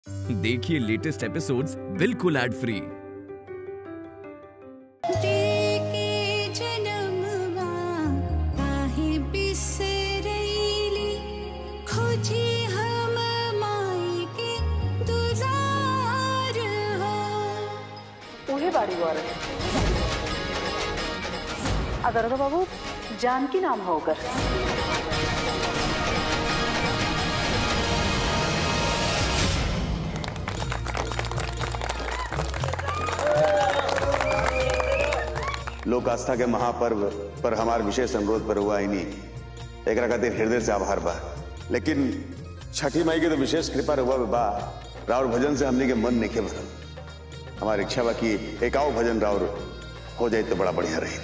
देखिए latest episodes बिल्कुल ad free देके जनमवा काहे बिसरैली खोजी हम माई के दुलार हो उहे बाड़ी वारन अदरदा बाबू जानकी नाम है ओकर लोक आस्था के महापर्व पर हमार विशेष अनुरोध पर हुआ ही नहीं एक खातिर हृदय से आभार बा लेकिन छठी माई के तो विशेष कृपा हुआ बा राउर भजन से हमने के मन नहीं के भरल हमारी इच्छा बा कि एकाओ भजन राउर हो जाए तो बड़ा बढ़िया रही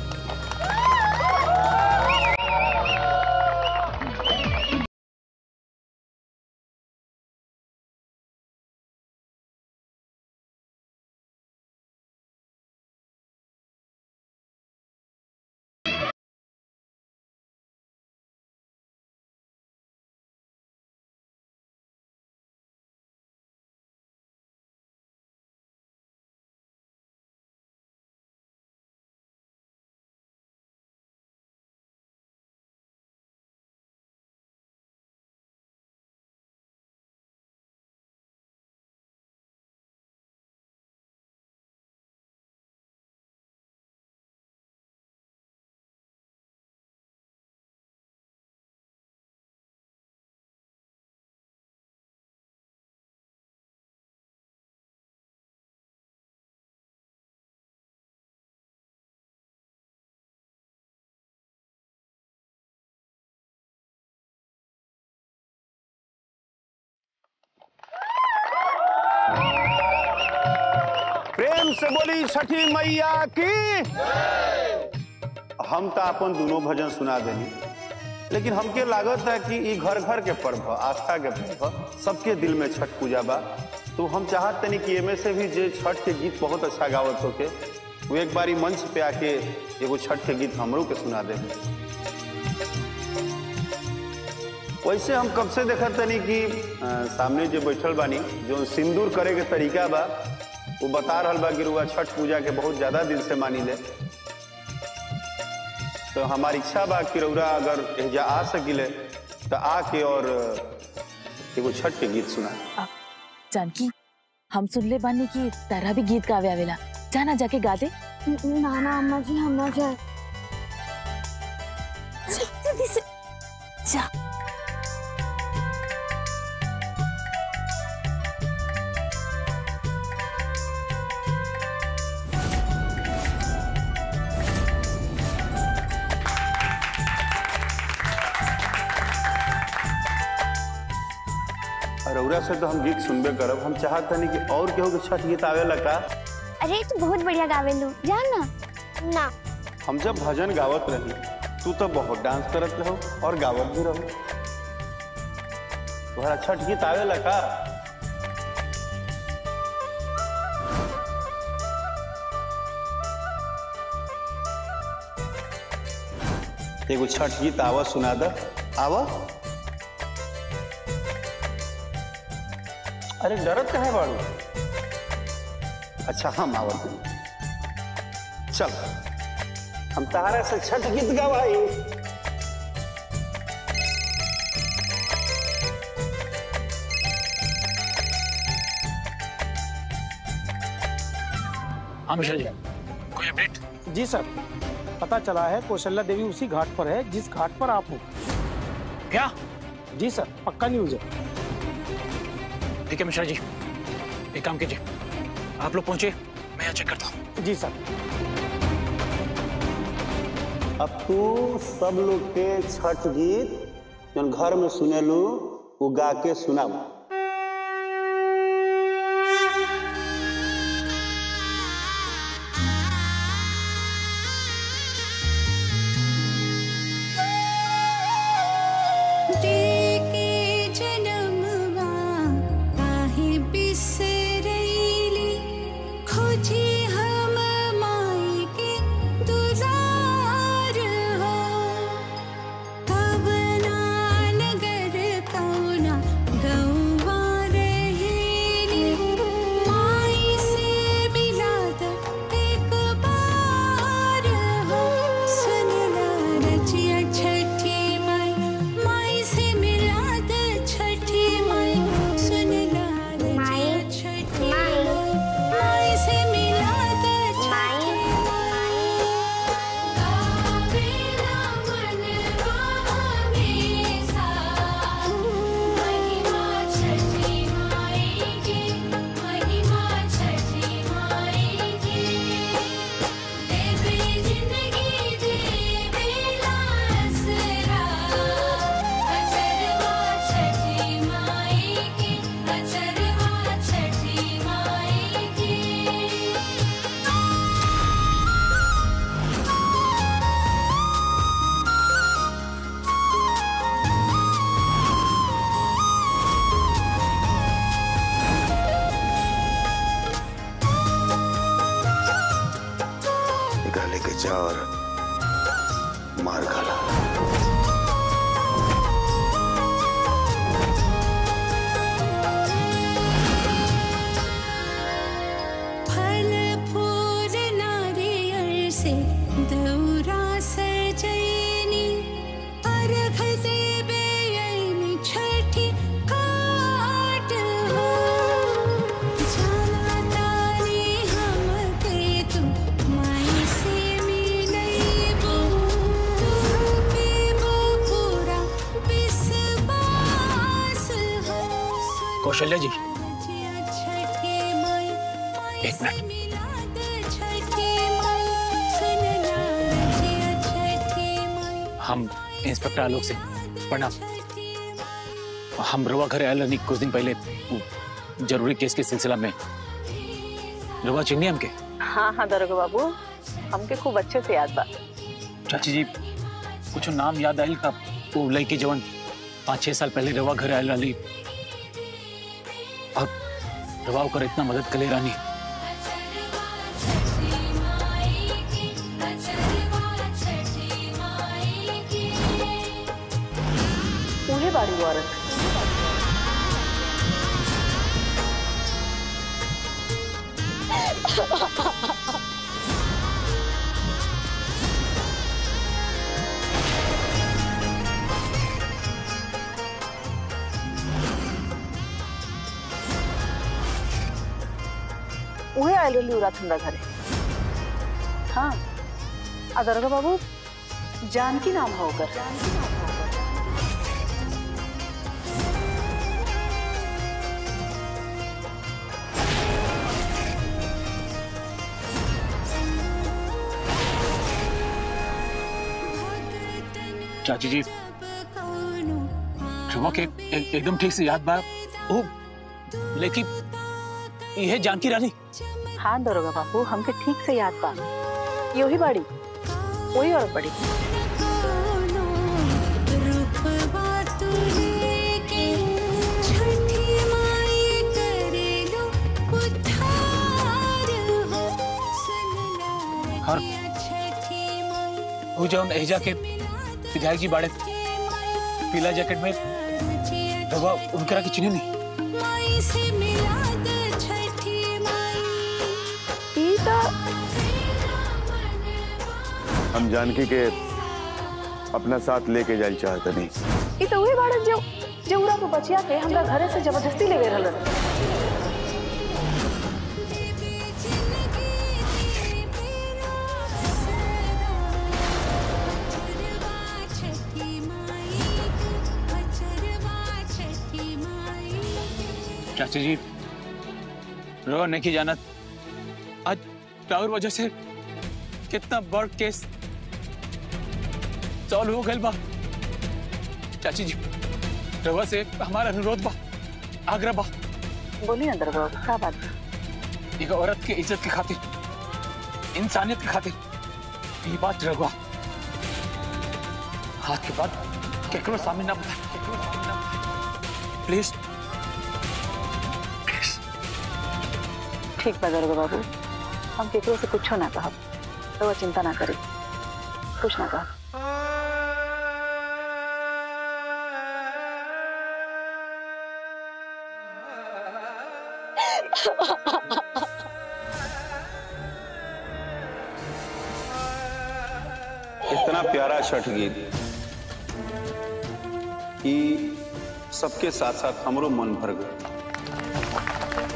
प्रेम से बोली छठी मैया की हम तो अपन दोनों भजन सुना देनी लेकिन हमके लागत है कि ई घर घर के पर्व ह, आस्था के पर्व ह, सबके दिल में छठ पूजा बा तो हम चाहत तनी कि एमे से भी जे छठ के गीत बहुत अच्छा गावत होके वो एक बारी मंच पे आके एगो छठ के गीत हमरो के सुना दे वैसे हम कब से देखत तनी कि अ, सामने जो बैठल बानी जो सिंदूर करे के तरीका बा वो बता रहल बा कि रुआ छठ पूजा के बहुत ज्यादा दिन से मानी ले तो हमारी इच्छा बा कि रउरा अगर एजा आ सकिले तो आके और एगो छठ के गीत सुना जानकी हम सुन ले बानी की तारा भी गीत गावे आवेला जाना जाके गा दे ना ना अम्मा जी हम ना जाए जल्दी से जा और रउरा से तो हम गीत सुनबे करब हम चाहत तनी कि और केहू के छठ गीत आवेला का अरे तू बहुत बढ़िया गावेलू जा ना ना हम जब भजन गावत रही तू तो बहुत डांस करत रहो और गावत भी रहो तुम्हारा छठ गीत आवेला का एगो छठ गीत आवा सुना द आवा अरे डरत कहे बाड़ू अच्छा हम आवत नहीं चल हम तहारा से छठ गीत गवाई हाँ मिश्रा जी कोई अपडेट जी सर पता चला है कौशल्या देवी उसी घाट पर है जिस घाट पर आप हो क्या जी सर पक्का न्यूज है ठीक है मिश्रा जी एक काम कीजिए आप लोग पहुंचे मैं यहाँ चेक करता हूँ जी सर अब तू सब लोग के छठ गीत जौन घर में सुनेलू वो गा के सुनाब देके जनमवा काहे बिसरैली खोजी हम माई के दुलार हो कवना नगर कौना गौ जा और मार खाला फल फूल नारियल से दौरा सजैनी अर्घ देबे अइनी छठी घाट हो जाला तारी हमके तू माई से मिलैबो तू पीबो पूरा विश्वास हो कौशल्या जी छठी माई एक मिनट। हम इंस्पेक्टर आलोक से प्रणाम हम रुआ घर आयल रहनी कुछ दिन पहले वो जरूरी केस के सिलसिला में रुआ चिन्नी हमके हाँ हाँ दरोगा बाबू हमके खूब अच्छे से याद बा चाची जी कुछ नाम याद आयल का वो लड़की जवन पाँच छह साल पहले रवा घर आयल रही और रवा ओकर इतना मदद करे रानी उहे बाड़ी वो औरत उहे आयल रही उरा हमरा घरे हाँ आ दरोगा बाबू जानकी नाम है ओकर चाची जी रवा के एक, एकदम ठीक से याद बा ओ लेकिन यह जानकी रानी हाँ दरोगा बाबू हमके ठीक से याद बा यही बाड़ी वही और बड़ी हर वो जौन एजा के विधायक जी बाड़े पीला जैकेट में रवा उनकरा की चिन्ह नहीं ई तो हम जानकी के अपना साथ लेके जाए चाहते नहीं ई तो वही बाड़न जो जो उरा को बचिया के हमरा घरे से जबरदस्ती ले गए रहलन चाची जी रो नहीं जानत आज टावर वजह से कितना बड़ केस सॉल्व हो गए बा चाची जी रवा से हमारा अनुरोध बा आग्रह बा बोली ना दरोगा बाबू का बात बा? एक औरत के इज्जत के खातिर इंसानियत के खातिर ये बात रगवा हाथ के बाद केकरो सामने ना बता केकरो सामने ना बता प्लीज प्लीज ठीक बा दरोगा बाबू हम केकरो से कुछो ना कहब तो वो चिंता ना करे कुछ ना कहब इतना प्यारा छठ गीत कि सबके साथ साथ हमरो मन भर गए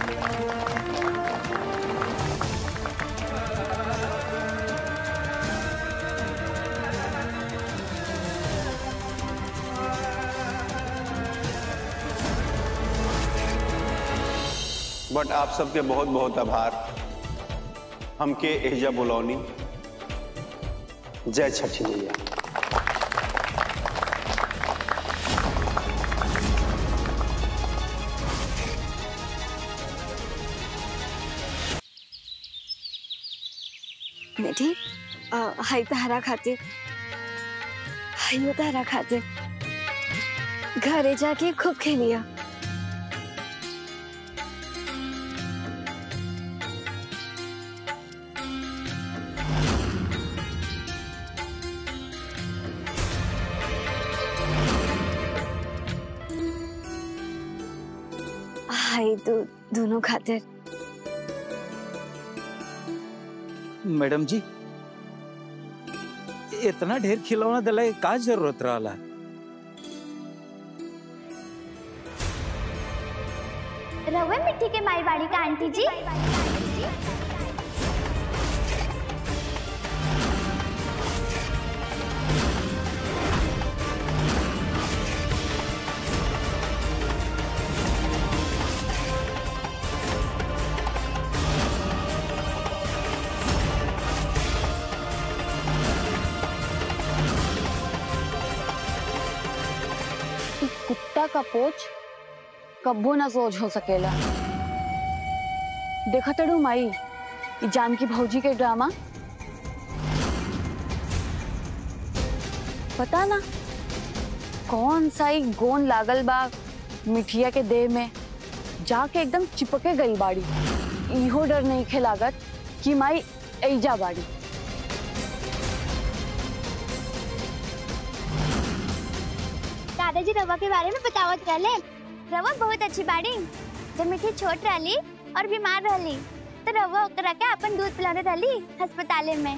बट आप सबके बहुत बहुत आभार हमके एहजा बुलौनी जय छठी मैया बेटी अ, हाय तहरा खातिर हायो तहरा खातिर घरे जाके खूब खेलिया भाई दो, दोनों खातिर मैडम जी इतना ढेर खिलौना दिला के का जरूरत रहला रवे मिट्टी के माई बाड़ी का आंटी जी इ कुत्ता का पोच कब्बो ना सोच हो सकेला देखा तड़ू माई इ जानकी भौजी के ड्रामा पता ना कौन सा ही गोन लागल बा मिठिया के देह में जाके एकदम चिपके गई बाड़ी इहो डर नहीं खे लागत कि माई ऐजा बाड़ी दादाजी रवा के बारे में बतावत रहले रवा बहुत अच्छी बाड़ी जब मिठी छोट रहली और बीमार रहली तो रवा ओकरा के अपन दूध पिलाने रहली अस्पताले में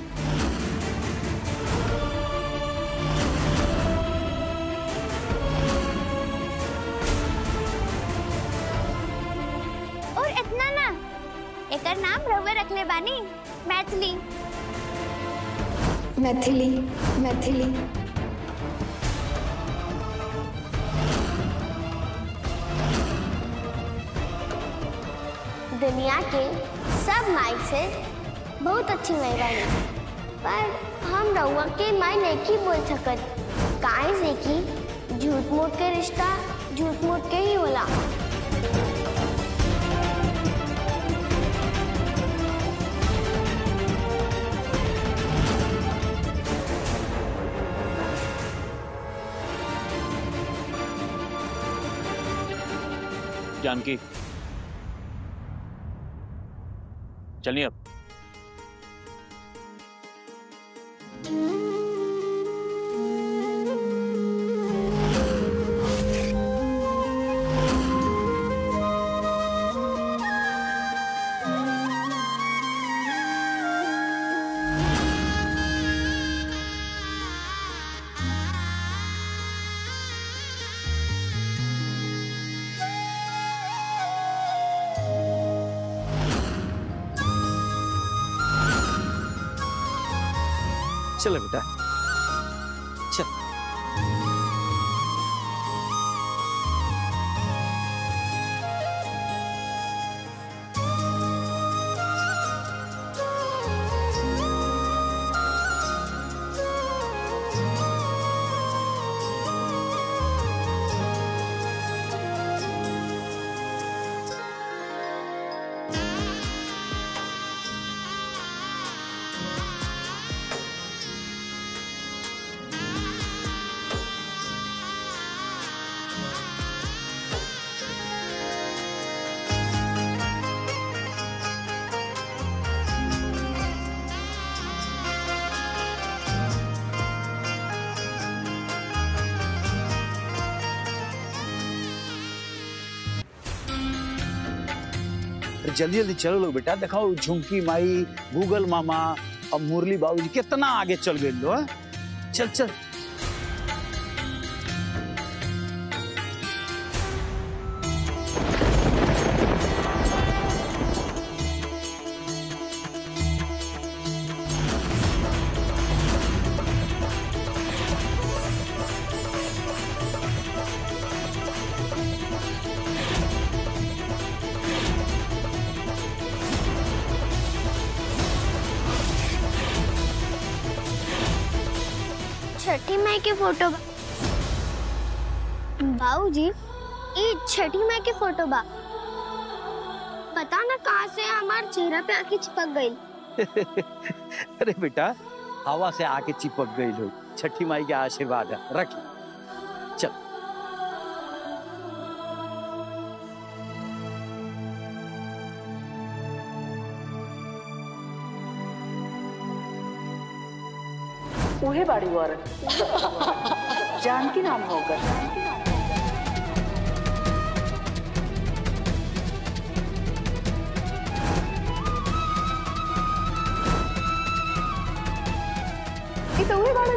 और इतना ना एकर नाम रवा रखले बानी मैथिली मैथिली मैथिली दुनिया के सब माई से बहुत अच्छी माई बानी पर हम रउआ के माई नहीं बोल सकत काहे से कि झूठ मूठ के रिश्ता झूठ मूठ के ही होला जानकी चलिए अब चलो बेटा चल अरे जल्दी जल्दी चलो लोग बेटा दिखाओ झुमकी माई गूगल मामा और मुरली बाबू जी कितना आगे चल गए लो हाँ? चल चल छठी माई के फोटो बा बाबू जी ये छठी माई के फोटो बा पता ना कहाँ से हमारे चेहरा पे आके चिपक गई अरे बेटा हवा से आके चिपक गई लोग छठी माई के आशीर्वाद है रखी चल उहे बाड़ी वो औरत जानकी नाम होकर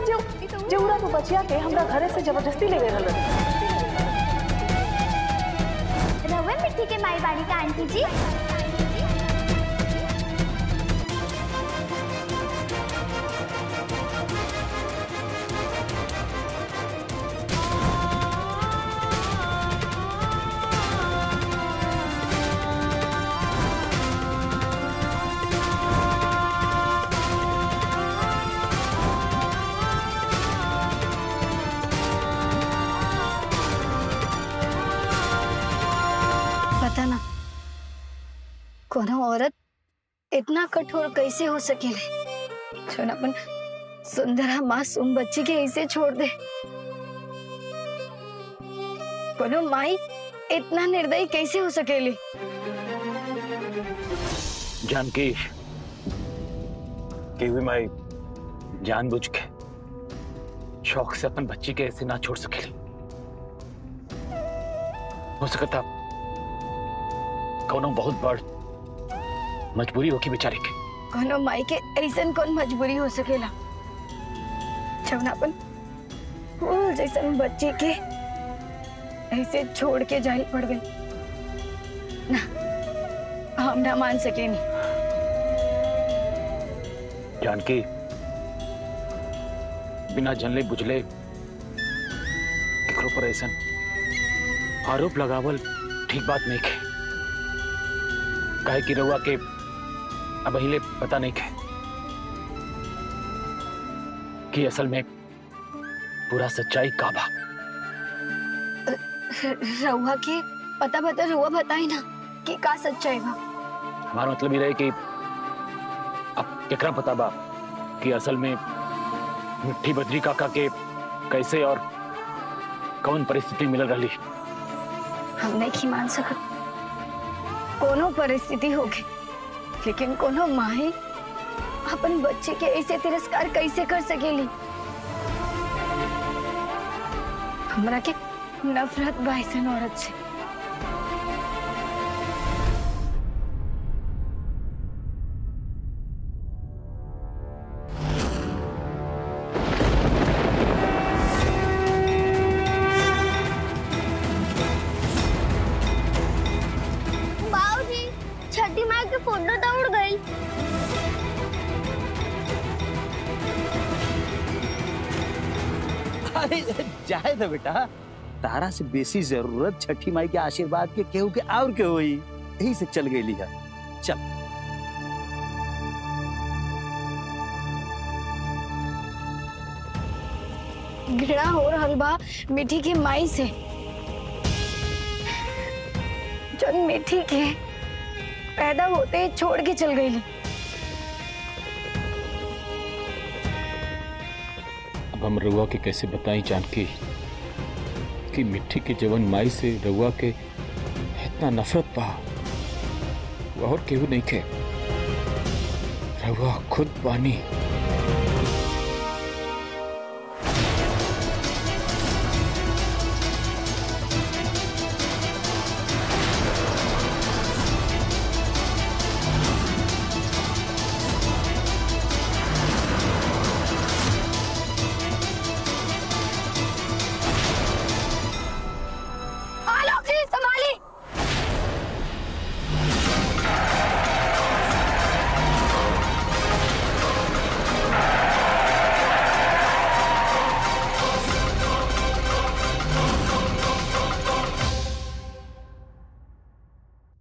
जो जौरा को बचिया के हमरा घरे से जबरदस्ती ले गए रहलन रवा मिट्टी के माई बाड़ी का आंटी जी पता ना कोनो औरत इतना कठोर कैसे हो सकेले जो ना अपन सुंदरा मासूम बच्ची के ऐसे छोड़ दे कोनो माई इतना निर्दयी कैसे हो सकेली जानकी केवी माई जानबूझ के शौक से अपन बच्ची के ऐसे ना छोड़ सकेली हो सकता कौनो बहुत बड़ मजबूरी होगी बेचारे के कोनो माई के ऐसन कौन मजबूरी हो सकेला जब ना अपन फूल जैसन बच्ची के ऐसे छोड़ के जाए पड़ गई ना हम ना मान सकेनी जानकी बिना जनले बुझले केकरो पर ऐसा आरोप लगावल ठीक बात नहीं है काहे की रउआ के अब हिले पता नहीं है कि असल में पूरा सच्चाई का बा रहुआ के पता बता रहुआ बताई ना कि का सच्चाई बा हमारा मतलब ये रहे कि अब केकरा पता बा कि असल में मिट्टी बद्री काका के कैसे और कौन परिस्थिति मिल रही हम नहीं मान सकत कोनो परिस्थिति होगी लेकिन कोनो माही अपन बच्चे के ऐसे तिरस्कार कैसे कर सकेली हमरा के नफरत बा ऐसन औरत से बाबूजी छठी माई के फोटो तो उड़ गई अरे जाए तो बेटा तारा से बेसी जरूरत छठी माई के आशीर्वाद के केहू के और के होई यही से चल गई है चल घृणा हो रहल बा मिठी की माई से जन मिठी के पैदा होते ही छोड़ के चल गई अब हम रउआ के कैसे बताई जानकी कि मिट्टी के जवन माई से रउआ के इतना नफरत बा वो और केहू नहीं के रउआ खुद बानी